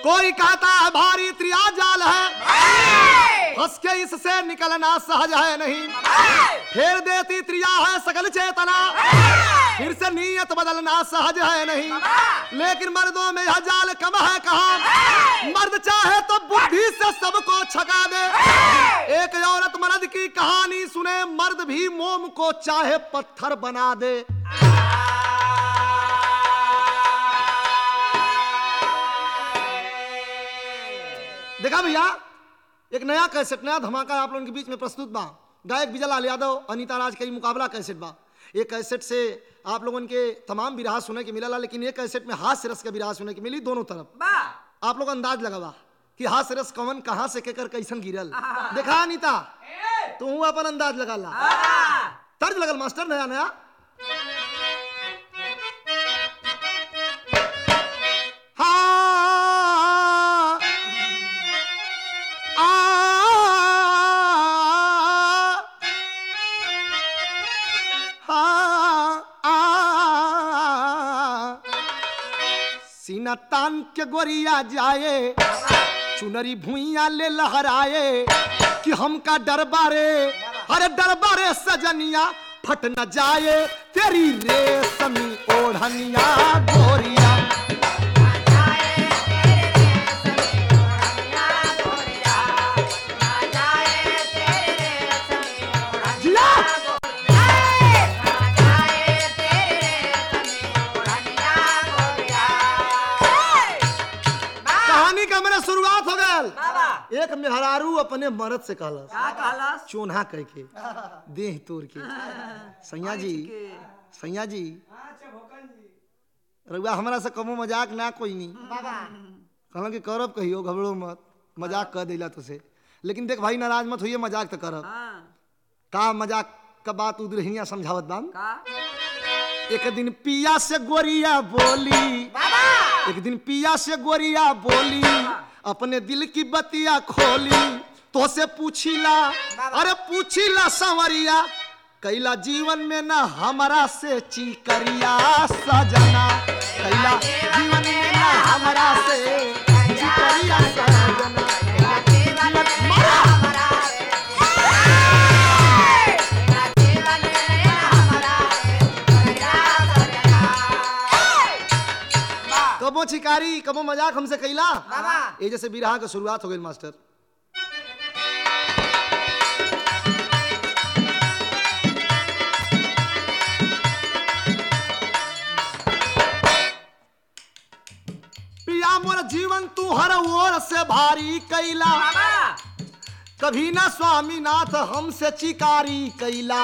कोई कहता है भारी त्रिया जाल है फंस के इससे निकलना सहज है नहीं फेर देती त्रिया है सकल चेतना फिर से नीयत बदलना सहज है नहीं लेकिन मर्दों में यह जाल कम है कहा मर्द चाहे तो बुद्धि से सबको छका दे एक औरत मर्द की कहानी सुने मर्द भी मोम को चाहे पत्थर बना दे देखा भैया एक नया कैसेट नया धमाका आप लोगों के बीच में प्रस्तुत बा गायक विजयलाल यादव अनीता राज का ही मुकाबला कैसेट बा ये कैसेट से आप लोगों के तमाम विराह सुने के मिला लेकिन ये कैसेट में हास्य रस का विराह सुने के मिली दोनों तरफ आप लोग अंदाज लगावा कि हास्य रस कवन कहाँ से केकर कैसन गिरल देखा अनीता तू अपन अंदाज लगा ला तर्ज लगल मास्टर नया नया हाँ आ हाँ आ सीना तान के गोरिया जाए चुनरी भुइया ले लहराए कि हमका डरबारे अरे डरबारे सजनिया फट न जाए तेरी रेशमी ओढ़निया गोरिया जिया कहानी का मेरा शुरुआत हो गया एक मेहरारू अपने मर्द से कहलस चोन्हा कह के देह तोड़ के सैया जी सैया जी रउआ हमरा से कमो मजाक ना कोई नहीं कहला कि करब कहियो घबरो मत मजाक कर दिला तुसे लेकिन देख भाई नाराज मत होइए मजाक तो करब का मजाक का बात उधर समझावत बाम एक दिन पिया से गोरिया बोली एक दिन पिया से गोरिया बोली अपने दिल की बतिया खोली तो से पूछीला अरे पूछीला संवरिया कैला जीवन में ना हमारा से चीकरिया सजना कैला जीवन में ना हमारा से चीकरिया सजना कैला जीवन- मारा! कबो छिकारी कबो मजाक हमसे कैला ये जैसे बिरहा के शुरुआत हो गई मास्टर पिया मोर जीवन तू हर ओर से भारी कैला कभी ना स्वामीनाथ हमसे चिकारी कैला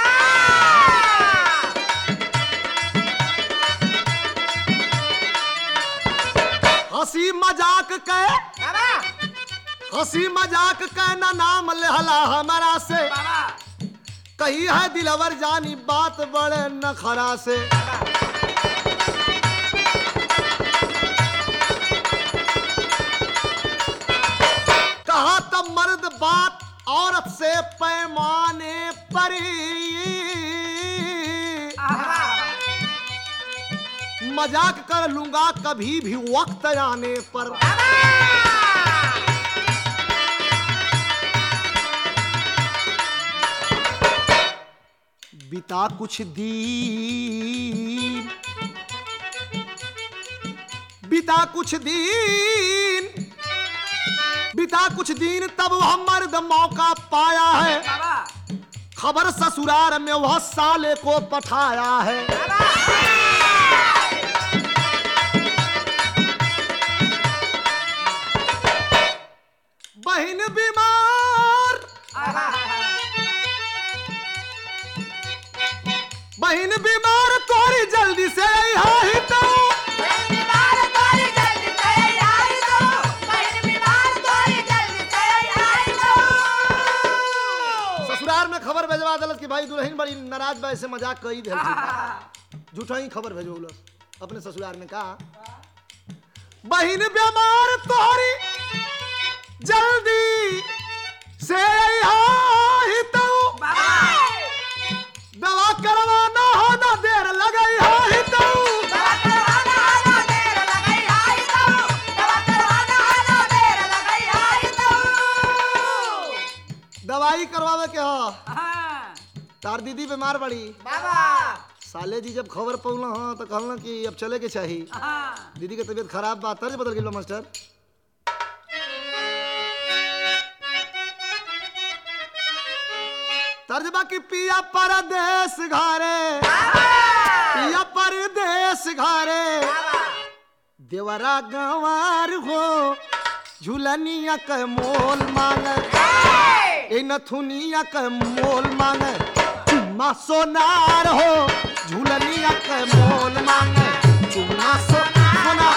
हंसी मजाक के हंसी मजाक के ना नाम लेहला हमारा से कही है दिलवर जानी बात बड़े नखरा से कहा तब मर्द बात औरत से पैमाने पर मजाक कर लूंगा कभी भी वक्त आने पर बिता कुछ दिन बिता कुछ दिन बिता कुछ दिन तब वह मर्द मौका पाया है खबर ससुराल में वह साले को पठाया है बहन बीमार बहन बीमार तोरी जल्दी से यहाँ ही तो ससुराल में खबर भेजवा दिलस कि भाई दुल्हन बड़ी नाराज बा ऐसे मजाक कई दे झूठा ही खबर भेजौलस अपने ससुराल में कहा बहन बीमार तोरी जल्दी से यहाँ ही तो दवा करवाना हो ना देर लगई हो ही तो हाँ तार दीदी बीमार बड़ी बाबा साले जी जब खबर पौला हाँ तो कहला कि अब चले के चाहिए हाँ दीदी के तबीयत खराब बा तर्ज बदल गेल बा मास्टर तर्ज बा कि पिया परदेश घरे पिया परदेश घरे देवरा गंवार हो झुलनिया के मोल मांग ए नथुनिया के मोल मांग चुम्मा सोनार हो झुलनिया के मोल मांग चुम्मा सो सोनार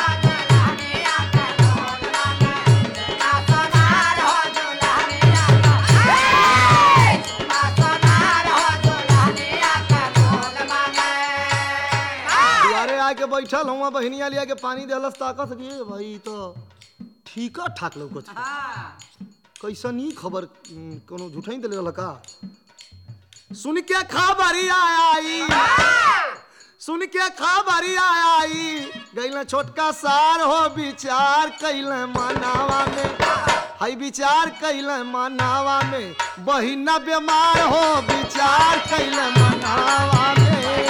दुआरे आके बैठल हुआ बहनिया लिया के पानी देहलस ताकत कि ए भाई तो ठीक ठाक लौकत छै। हाँ कैसन ही खबर उम, कोनो झूठा ही दिले रहल का सुन के खबरिया आई सुन के खबरिया आई गैल छोटका सार हो विचार कैल मनावा में हई विचार कैल मनावा में बहिना बीमार हो विचार कैल मनावा में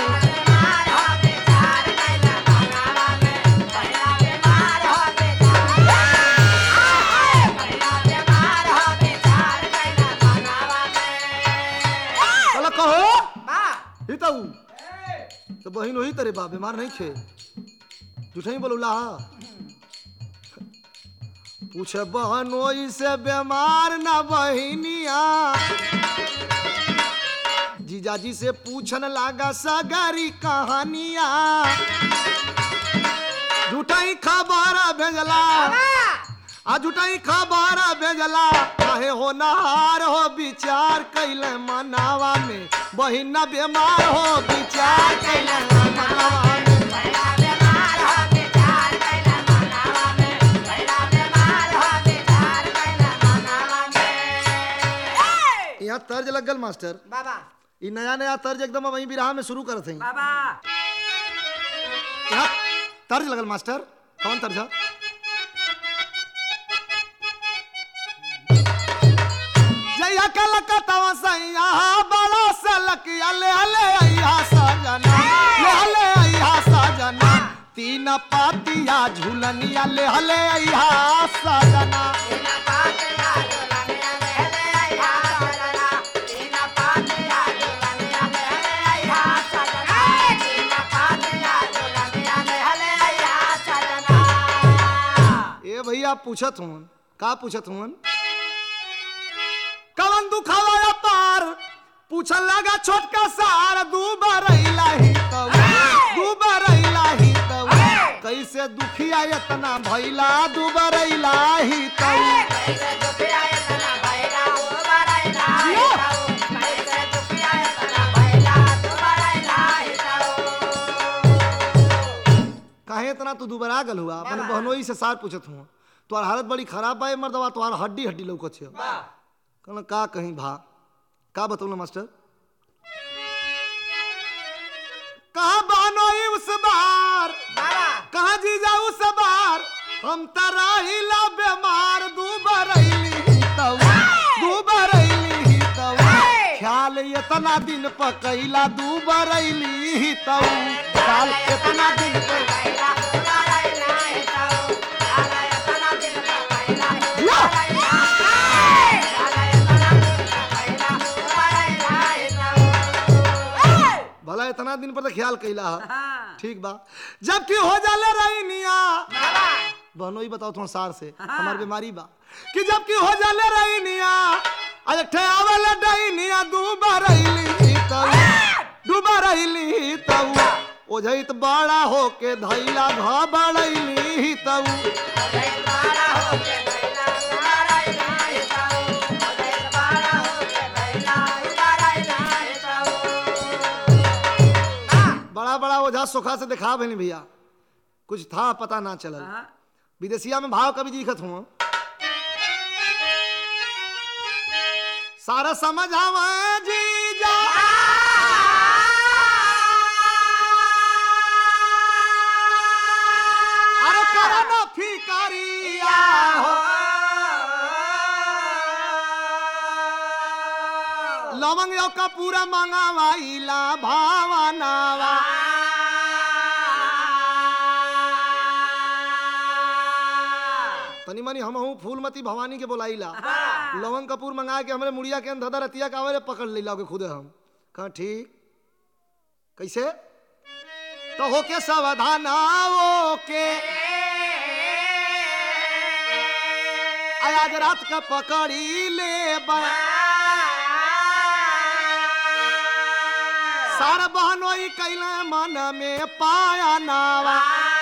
चलो कहो ही तो तो बहिन वही तेरे बा बीमार नहीं थे झूठा ही बोलूला पूछे बहनोई से बीमार ना बहिनिया जीजाजी से पूछन लागा सगरी कहानिया झूठा ही खबर भेजला आ झूठा ही खबर भेजला काहे हो नहार हो विचार कैले मनावा में बहिना बीमार हो विचार कैले मनावा में यहाँ तर्ज लगल मास्टर बाबा ई नया नया तर्ज एकदम वही बिरहा में शुरू करत हई बाबा यहाँ तर्ज लगल मास्टर कौन तर्ज है? जइया कलकत्ता सैया बड़ा सलकिया ले ले अइहा सजना ले ले अइहा सजना तीन पातिया झूलनिया ले ले अइहा सजना ए भैया पूछत हूँ का पूछत हूँ कवन दुखावा पार पूछल लगा छोटका सार दू बरैला ही तब दू बरैला ही तब कैसे दुखिया इतना भैला दू बरैला ही तब काहे इतना तू दुबरा गल हुआ अपने बहनोई से सार पूछत हूँ तोहार हालत बड़ी खराब बा ए मर्दवा तोहार हड्डी हड्डी लौकत छे कहना का कहीं भा का बतौला मास्टर कहा बानोई उस बार कहा जीजा उस बार हम तराहिला बीमार दुबरैली तब दुबरैली तब ख्याल इतना दिन पकैला दुबरैली तब ख्याल इतना दिन पर भला इतना दिन पर तो ख्याल कैला है हाँ ठीक बा जबकि हो जाले रहीनिया बहनों ही बताओ तुम सार से हमार बीमारी बा कि जबकि हो जाले रहीनिया अरे ठेवल डईनिया डूबा रहीली तब डूबा रहीली तब ओझैत बड़ा होके धैला घबड़ैली तब बड़ा बड़ा ओझा सोखा से दिखा भैनी भैया कुछ था पता ना चलल हाँ विदेशिया में भाव कभी दिखत हूँ सारा समझ आवा जीजा अरे करो ना फिकरिया हो लवन लवंग यो कपूर मंगावाइला भावनावा तनी मनी हम हूँ फूलमती भवानी के बोलाइला लवंग कपूर मंगा के हमरे मुड़िया के अंदर रतिया का आवरे पकड़ ले के खुदे हम कहा ठीक कैसे तो होके सावधान आओ के आज रात का पकड़ी ले बा सार बहनोई कैला मन में पाया नावा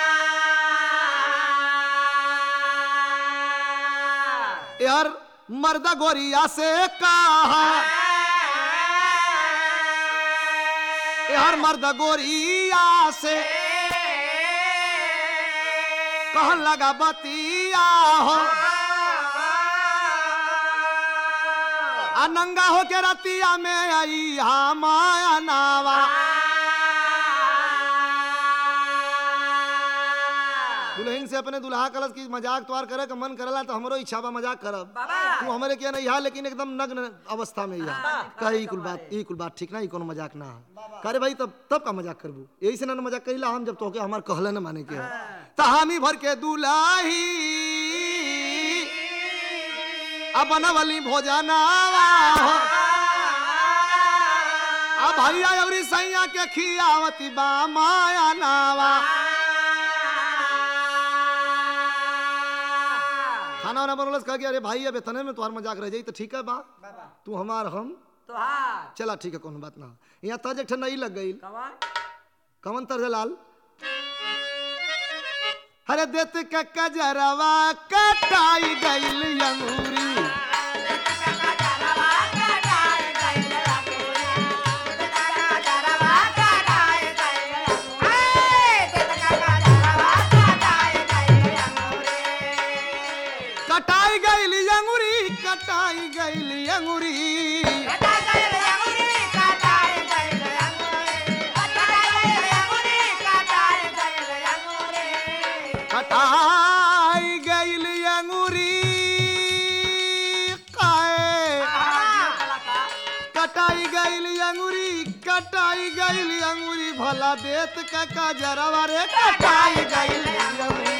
यार मर्दा गोरिया से कहा यार मर्दा गोरिया से कहन लगा बतिया हो आ नंगा हो के रतिया में आई हा माया नावा दुल्हन से अपने दुल्हा कलश की मजाक तोहार करे का मन करला तो हमरो इच्छा बा मजाक करब तू हमरे के नहीं हा लेकिन एकदम नग्न अवस्था में या कहे ई कुल बात ई कुल बात ठीक ना ई कोनो मजाक ना है करे भाई तब तब का मजाक करबू यही से ना मजाक करिला हम जब तोके हमार कहले न माने के त हामी भर के दुलाही अब बनवली भोजनावा अब भैया अवरी सैया के खियावती बा माया नावा खाना वाना बनवलस कह के अरे भाई अब इतने में तुम्हार मजाक रह जाई तो ठीक है बा तू हमार हम तोहार चला ठीक है कोनो बात ना यहाँ तज एक ठे नहीं लग गई कवन कमन तर्ज लाल हरे देत के कजरवा कटाई गईल अंगूरी कटाई गईल अंगूरी कटाई गईल अंगूरी कटाई गईल अंगूरी काए कटाई गईल अंगूरी कटाई गईल अंगूरी भला देत का कजरवा रे कटाई गईल अंगूरी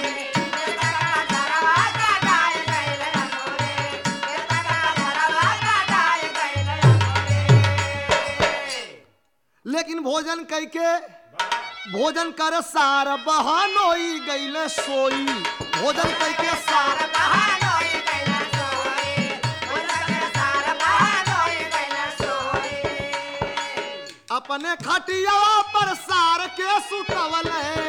लेकिन भोजन कई के भोजन कर सार बहानोई गईल सोई भोजन कई के सार अपने खटिया पर सार के सुतवल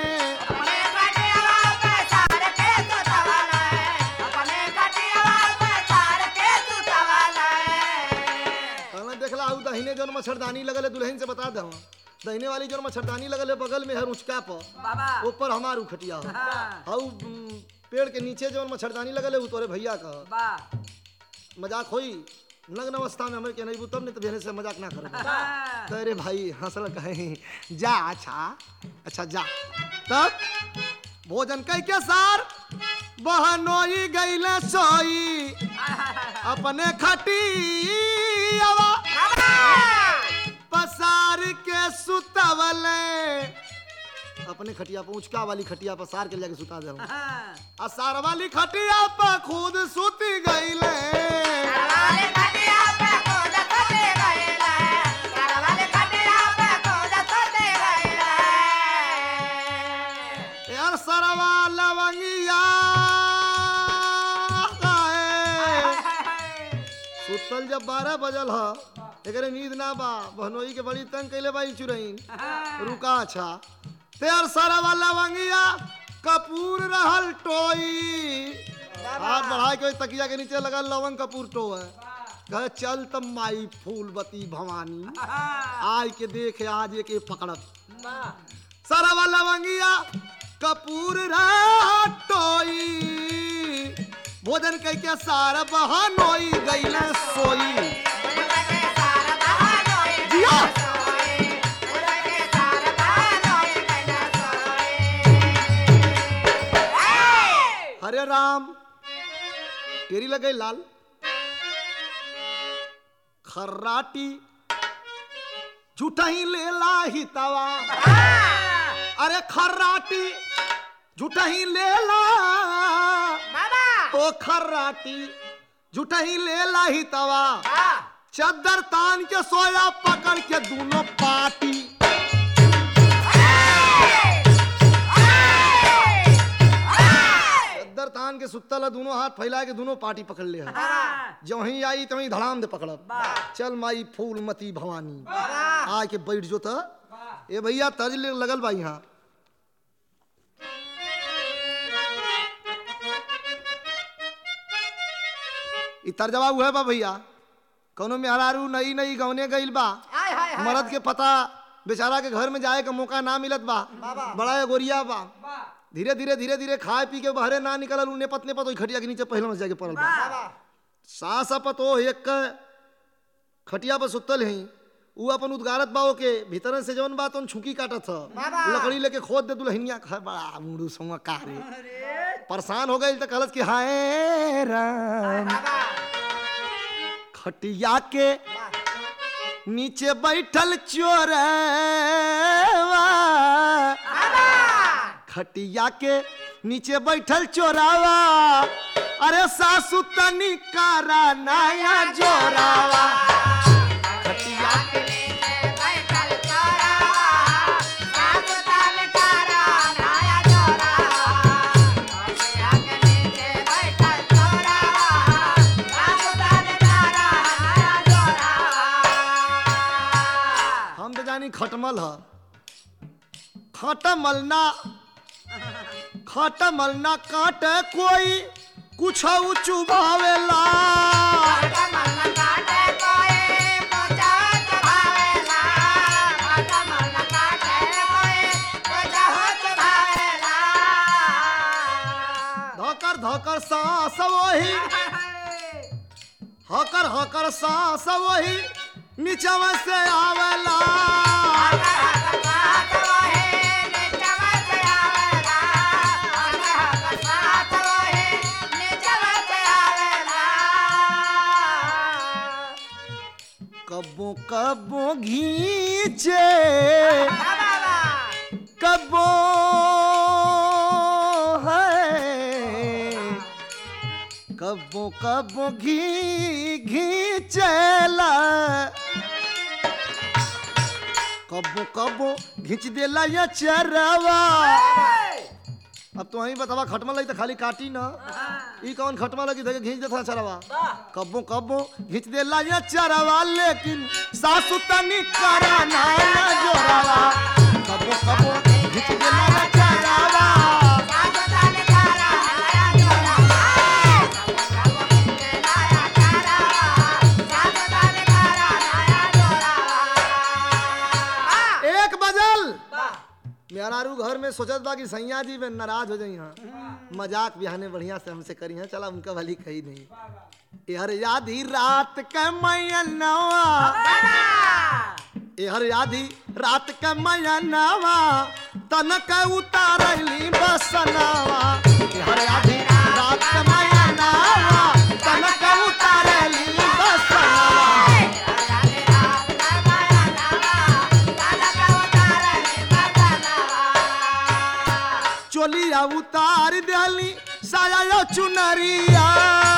कहना देखला आउ दहिने जौन मच्छरदानी लगल है दुल्हन से बता दो दहिने वाली जौन मच्छरदानी लगल है बगल में है रुचका पर बाबा ऊपर हमार खटिया हो हाँ, आउ उम, पेड़ के नीचे जौन मच्छरदानी लगल है उ तोरे भैया का बा मजाक होई नग्न अवस्था में हमें के नहीं तब नहीं तो भेने से मजाक ना करे हाँ, तो अरे भाई हंसल कहे जा अच्छा अच्छा जा तब भोजन कई के सार बहनोई गईले सोई अपने खटियावा पसार के सुतवले अपने खटिया पर ऊंचका वाली खटिया पर सार के जाके सुता दे हाँ, आ सार वाली खटिया पर खुद सुती गईले यार सरवा लवंगिया काहे। सुतल जब बारह बजल ह एकरे नींद ना बा बहनोई के बड़ी तंग कैले बाई चुरैन रुका अच्छा तेर सारा वाला वंगिया कपूर रहल टोई हाथ बढ़ा के ओई तकिया के नीचे लगा लवंग कपूर टो है कहे चल तब माई फूलवती भवानी आय के देख आज एक एक पकड़त सारा वाला वंगिया कपूर रहा टोई भोजन कह के सारा बहानोई गईले सोई जिया हरे राम तेरी लगे लाल खर्राटी झूठा ही ले ला ही तवा अरे खर्राटी झूठा ही ले ला ओ खर्राटी झूठा ही ले ला ही तवा चद्दर तान के सोया पकड़ के दोनों पार्टी चद्दर तान के सुतल दोनों हाथ फैला के दोनों पार्टी पकड़ ले जो वहीं आई तो वहीं धड़ाम दे पकड़ब चल माई फूलमती भवानी आ के बैठ जो त ए भैया तर्ज ले लगल बा यहाँ इ तर्जवा उहे बा भैया कौनो मेहरारू नई नई गौने गइल बा मर्द के पता बेचारा के घर में जाए के मौका ना मिलत बा बड़ा गोरिया बा धीरे धीरे धीरे धीरे खाए पी के बहरे ना निकलल उने पतने पत ओई खटिया के नीचे पहले में जाके पड़ल बा सास पतो एक क खटिया पर सुतल हई उ अपन उद्गारत बा के भीतर से जवन बा तोन छुकी काटत ह लकड़ी लेके खोद दे दुल्हनिया खा बड़ा मुड़ू संग का रे परेशान हो गई तो कहलस कि हाय राम खटिया के नीचे बैठल चोरवा खटिया के नीचे बैठल चोरावा अरे सासू तनी कारा नया जोरावा खटिया के हम तो जानी खटमल ह खटमल ना खटमल ना काटे कोई कुछ चुभावेला धकर धकर सांस वही हकर हकर सांस वही नीचवा से आवेला कबो कबो घीचे कबो है कबो कबो घी घीचेला कबो कबो घींच देला ये चरवा अब तो वहीं बतावा खटमा लगी तो खाली काटी ना ई कौन खटमा लगी धके घींच देता चरवा कबो कबो घींच देला ये चरवा लेकिन सासु तनी करा ना ना जोरावा कबो कबो घींच देला ये चरवा एक बजल मेहरारू घर में सोचत बा कि सैया जी में नाराज हो जाई हाँ मजाक बिहाने बढ़िया से हमसे करी हैं चला उनका भली कही नहीं यार यादी रात के मैनवा यार यादी रात के मैनवा तनक उतारली बसनवा यार यादी रात के मैनवा तनक उतारली बसनवा चोलिया उतार दिली साया चुनरिया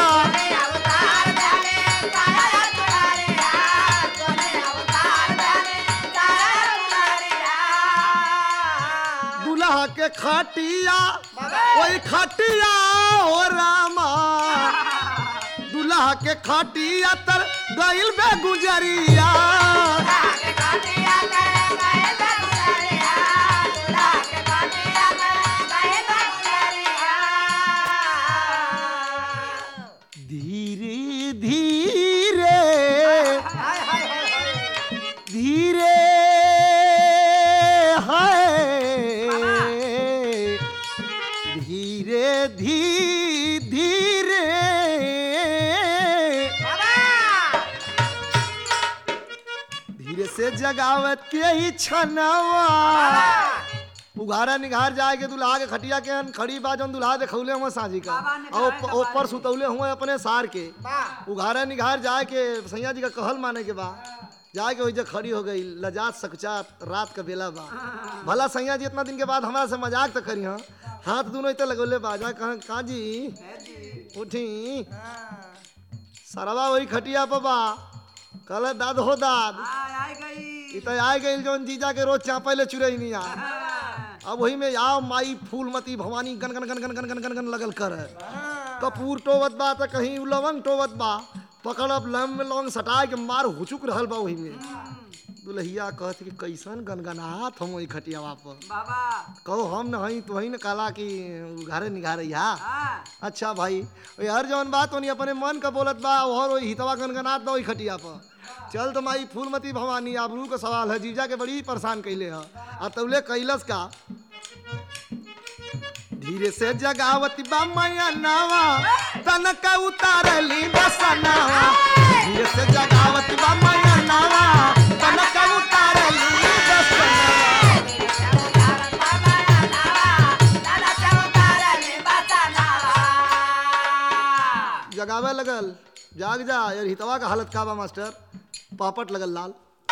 दुल्हा के खटिया ओई खटिया हो रामा दुल्हा के खटिया तर गइल बे गुजरिया धीरे धीरे धीरे है धीरे धी धीरे धीरे से जगावत के ही छनवा उघारा निघार जाए के दुल्हा के खटिया के हन खड़ी बा जौन दुल्हा देखौले हुआ साजी का बाबा निघार और ऊपर- के ऊपर सुतौले हुए अपने सार के वाह उघारा निघार जाए के सैया जी का कहल माने के बा जाके वही खड़ी हो गई लजात सकचात रात का बेला बा भला सैया जी इतना दिन के बाद हमारा से मजाक तो करी हाँ हाथ दोनों इतना लगोले बाजा कहा कहा जी उठी सरवा वही खटिया पर बा कल दाद हो दाद इ त आए गई जौन जीजा के रोज चापे ले चुरई नहीं आ अब वही में आओ माई फूलमती भवानी गन गन गन गन गन गन गन गन लगल कर कपूर टोवत बा त कहीं लवंग टोवत बा पकड़ब लम में लवंग सटा के मार हुचुक रहल बा वही में दुल्हिया कहत कि कैसन गनगनात हम वही खटियावा पर बाबा कहो हम न हई तो ही न काला कि घरे निघारे हा हाँ अच्छा भाई ओए हर जौन बात होनी अपने मन का बोलत बा और वही हितवा गनगनात बा वही खटिया पर चल तो माई फूलमती भवानी आबरू का सवाल है जीजा के बड़ी परेशान कैले है आ तौले कैलस का धीरे से जगावती बा मैया नावा तनक उतारली बसनावा धीरे से जगावती बा मैया नावा तनक उतारली बसनावा जगावे लगल जाग जा यार हितवा का हालत का बा मास्टर पापट लगल लाल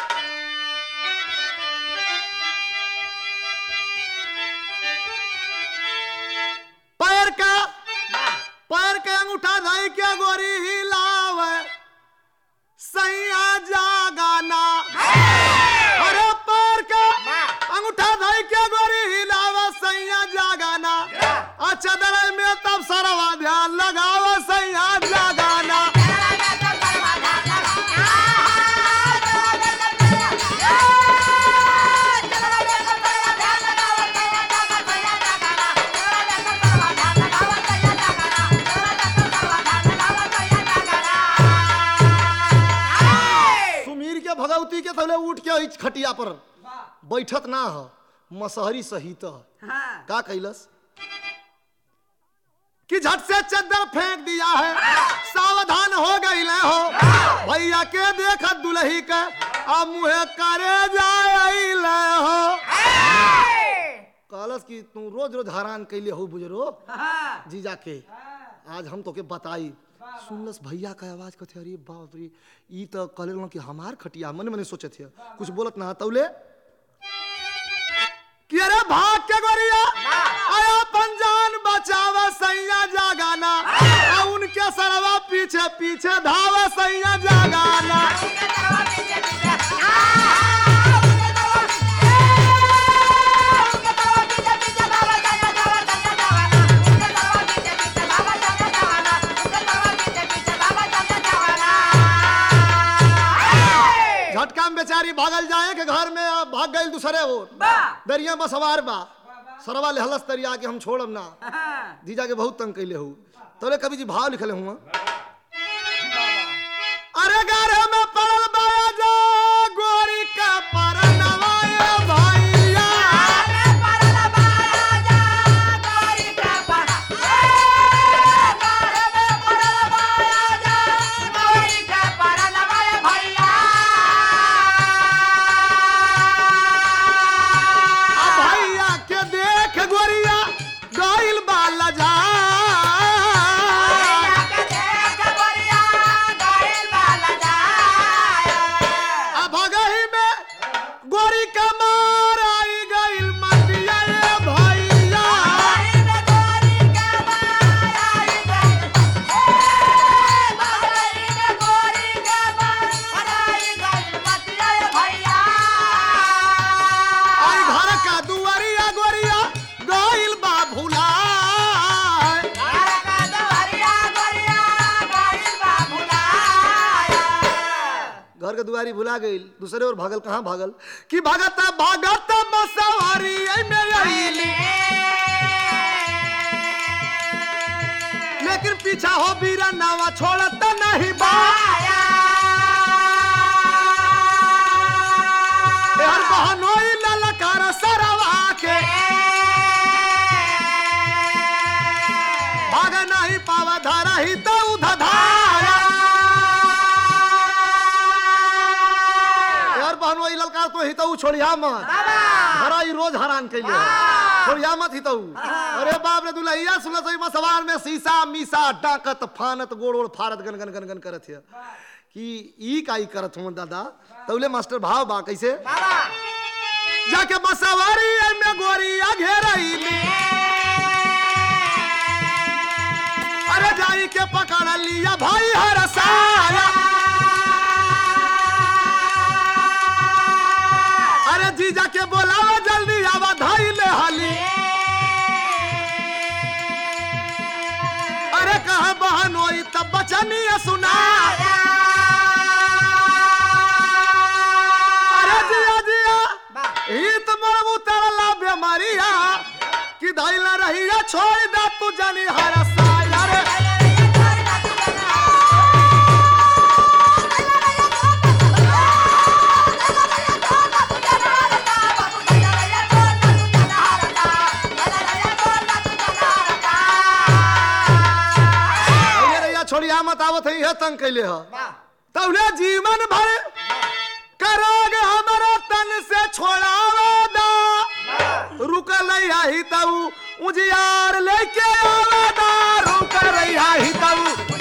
पैर का पैर के अंगूठा धाई के गोरी हिलावे सैया जागाना अरे पैर का अंगूठा धाई के गोरी हिलावे सैया जागाना अच्छा दरअ में तब सरवा ध्यान लगावे सैया जागाना सुमीर के भगवती के थले उठ के इच खटिया पर बैठत ना ह मसहरी सहित हाँ का कैलस कि झट से चद्दर फेंक दिया है सावधान हो गई हो भैया के देख दुल्ही के अब मुहे करे जाए हो कहलस कि तू रोज रोज हैरान कैले हो बुजरो हाँ जीजा के आज हम तोके बताई सुनलस भैया का आवाज कथे अरे बाप रे ई तो कहले कि हमार खटिया मन मने सोचे थे कुछ बोलत ना तौले कि अरे भाग के गोरिया आया पंजान बचावा सैया जागाना आ उनके सरवा पीछे पीछे धावा सैया जागाना झटका में बेचारी भागल जाए के घर में आ, भाग गई दूसरे ओर दरिया में सवार बा सरवा ले हलस दरिया के हम छोड़म ना जीजा के बहुत तंग कैले हूँ तोरे कभी जी भाव लिखले हुआ अरे गारे में पड़ल बाया जो गोरी का परनवाए भैया आ भैया के देख गोरिया गइल बाला जा आ भगही में गोरी का मार आई गइल मटिया ए भैया आई घर का दुआरिया गोरिया गइल बा भुला घर के दुआरी भुला गइल दूसरे ओर भागल कहाँ भागल कि भागत भागत बसवारी ऐ में आइली लेकिन पीछा हो बीरा नावा छोड़त नहीं बा हर बहनोई ललकार सरवा के भाग नहीं पावा धारा ही तो उधा धारा यार बहनोई ललकार तो ही तो छोड़िया मत धारा ही रोज हरान कैले छोड़िया मत ही तो अरे बाप रे दुल्हैया सुनत सही सवार में शीशा मीसा डाकत फानत गोड़ ओड़ फारत गन गन गन गन करत है कि ई का ई करत हूँ दादा तौले मास्टर भाव बा कैसे जाके बसवारी में गोरिया घेरई अरे जाई के पकड़ लिया भाई हर साया अरे जीजा के बोलावा जल्दी आवा धाई ले हाली अरे कहा बहन होई तब बचनिया सुना अरे जिया जिया ही तुम्हारा उतरला बेमारिया कि धैला रहिया छोड़ दे तू जानी हर साया रे अरे रैया छोड़िया मत आवत है तंग कैले ह तौले जीवन भर करोगे हमारा तन से छोड़ावे दा रुकल ही तऊ उजियार लेके आवे दा रुकल ही तऊ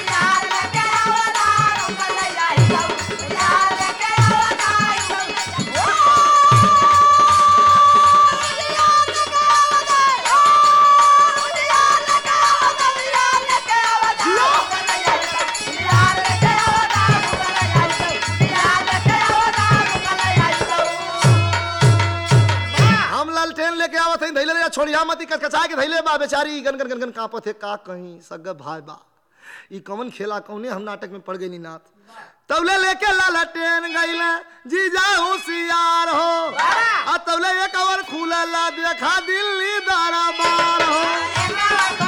हम लालटेन लेके आवत हई धैले रे छोड़िया मत कचकचा के धैले बा बेचारी गन गन गन गन कांपत है का कहीं सग भाई बा ई कौन खेला कौने हम नाटक में पड़ गई नाथ तौले लेके लालटेन गईले जीजा होशियार हो आ तौले एक और खुलला देखा दिल्ली दरबार हो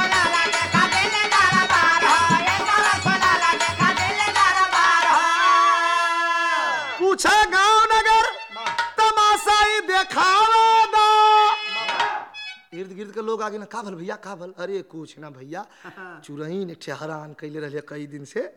पूछे गांव नगर तमाशा ही देखावा दो इर्द गिर्द के लोग आगे ना का भल भैया का भल अरे कुछ ना भैया चुरई ने ठहरान कैले रहे कई दिन से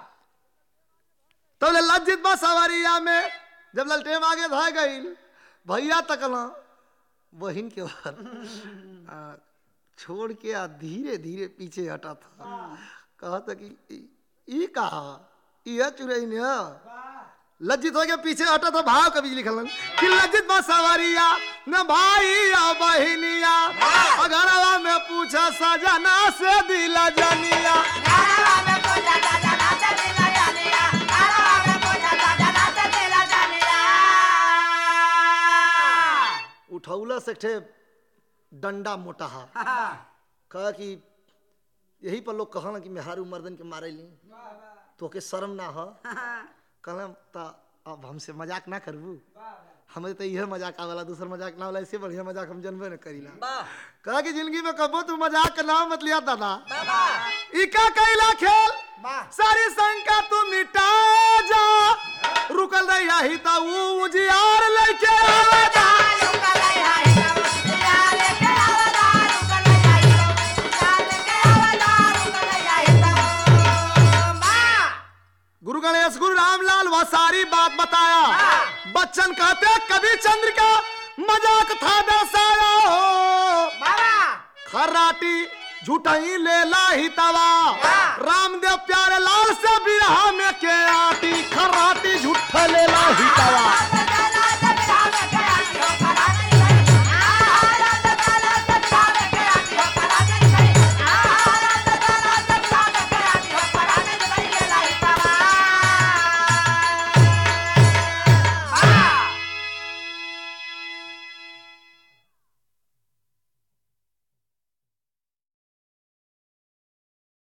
तो लज्जित बा सवारिया में जब ललटेम आगे धा गई भैया तकला बहिन के बार आ, छोड़ के आ धीरे धीरे पीछे हटा था कहता कि ई- ई कहा यह चुरई ने ह। लज्जित हो गया पीछे हटा तो भाव कभी लिखल कि लज्जित बा सवारिया न भाई या बहिनिया अगरवा में पूछा सजना से दिला जनिया उठौला से ठे डंडा मोटा हा कहा कि यही पर लोग कहना कि मेहारू मर्दन के मारे ली तो के शर्म ना हो कहलम ता अब हमसे मजाक ना करबू हमें तो यह मजाक आवेला दूसर मजाक ना होला इससे बढ़िया मजाक हम जनबे न करीला कहा कि जिंदगी में कबो तू मजाक का नाम मत लिया दादा इका कैला खेल सारी शंका तू मिटा जा रुकल रही ही ता ऊ उजियार लेके आवेदा गुरु गणेश गुरु रामलाल वह सारी बात बताया बच्चन कहते कभी चंद्रिका मजाक था दर्शाया हो खर्राटी झूठाई ले लाही तवा रामदेव प्यारे लाल से बिरहा में के आती खर्राटी झूठा ले लाही तवा